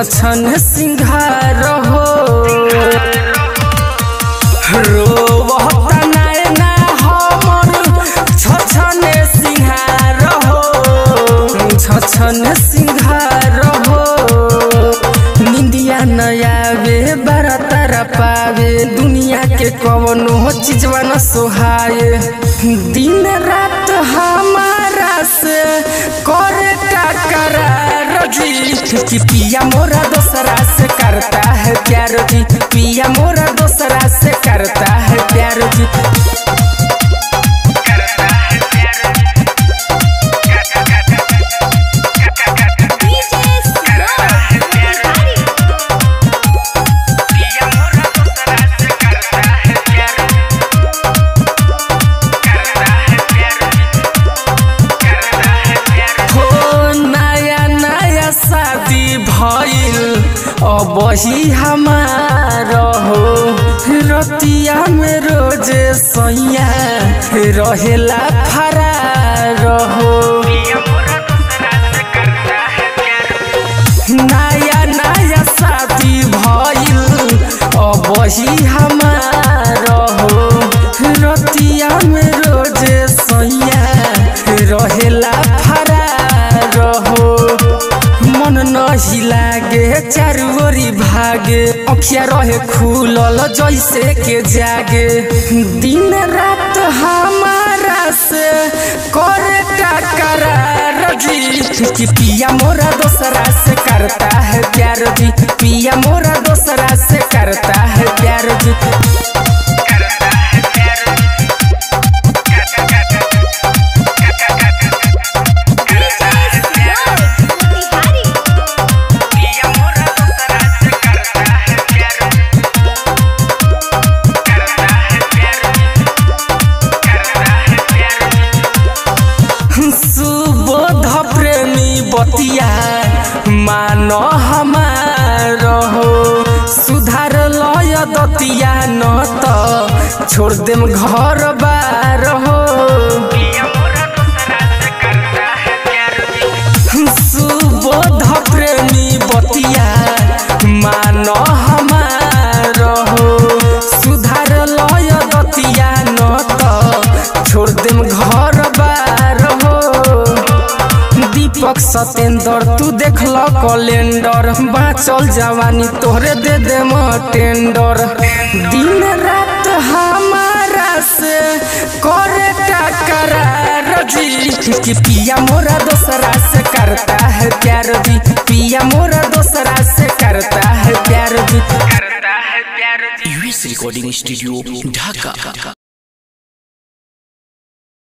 छछन सिंघार हो रोवता नैना हमर छछन सिंघार हो छछन सिंघार हो निंदिया नयावे बारा तारा पावे दुनिया के कवनो चीजवा न सोहाए दिन रात हमारा से करे टकरार जी कि पिया मोरा दोसरा से करता है प्यार जी पिया मोरा दोसरा से करता है प्यार जी हो नया नया शादी भइल अब ही हमार हो रतिया में रोज सैया रहेला फरार हो नया नया शादी भइल अब ही हमार हो रतिया में रोज सैया रहेला फरार हो मन नहीं लागे चारू ओरी भागे अखिया रहे खुलल जैसे के जागे दिन रात हमारा से करे टकरार जी कि पिया मोरा दोसरा से करता है प्यार जी पिया मोरा दोसरा से करता है प्यार जी सुबोध प्रेमी बतिया मान हमार हो सुधार लय दतिया न त छोड़ देम घर बार हो सुबोध प्रेमी बतिया मान हमार हो सुधार लय दतिया न त छोड़ देम घर बार हो दीपक सतेंद्र तू देखल कैलेंडर बाँचल जवानी तोहरे दे दे टेंडर दिन रात हमारा से करे टकरार जी कि पिया मोरा दोसरा से करता है प्यार जी पिया मोरा दोसरा से करता है प्यार जी यूएस रिकॉर्डिंग स्टूडियो ढाका